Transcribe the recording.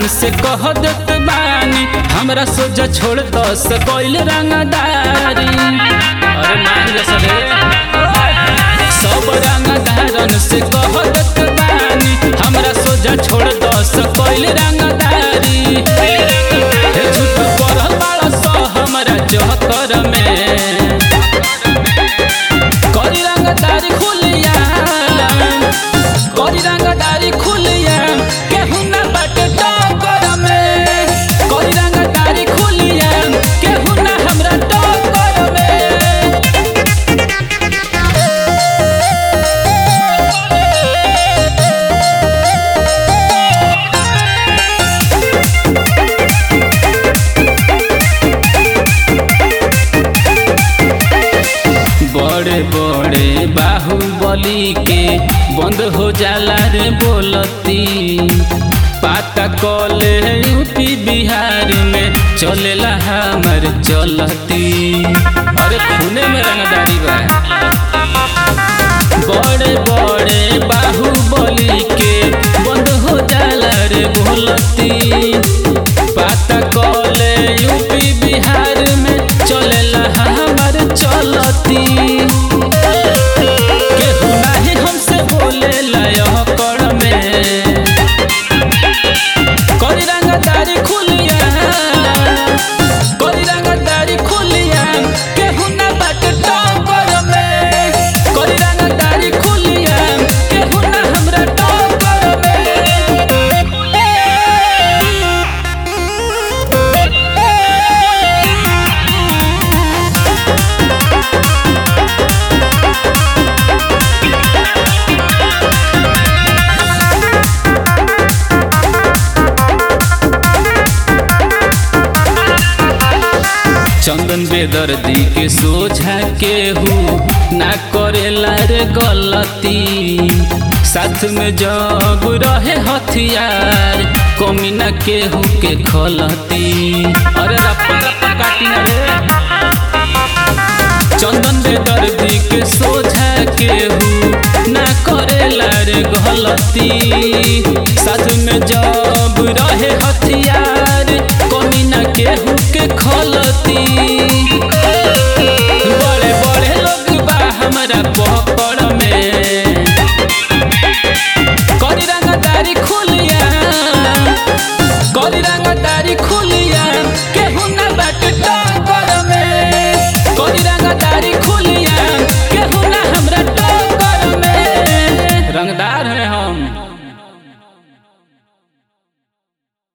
से कह देत बानी हमरा सोजा छोड़ दस कोइल रंगदारी अरे मान जा सरे सब रंगदारन से कह देत बानी हमरा सोजा छोड़ दस कोइल रंगदारी हे झूठ पढ़ल बाड़ा स हमरा जहकर में करी रंगदारी खुलिया करी रंगदारी खुलिया केहू ना बाटे टक्कर में करी रंगदारी खुलिया केहू ना हमरा टक्कर में बड़े बड़े बाहुबली के बंद हो जाला रे बोलती पाता कले यूपी बिहार में चलेला हमर चलती अरे खूने में रंगदारी बा बड़े बड़े बाहुबली के बंद हो जाला रे बोलती पाता कले यूपी बिहार में चलेला हमर चलती केहू नाही हमसे बोलेला यह कड़ में करी रंगदारी खुलिया करी रंगदारी खुलिया केहू ना बाटे टक्कर में करी रंगदारी खुलिया केहू ना हमरा टक्कर चंदन बेदर्दी के सोझा केहू ना करेला रे गलती साथ में जब रहे हथियार कमी ना केहू के खलती अरे रप्पा रप्पा काटी ना रे चंदन बेदर्दी के सोझा केहू ना करेला रे गलती साथ में जब रहे हथियार कमी ना केहू के खलती बड़े बड़े लोग बा हमरा पकड़ में करी रंगदारी खुली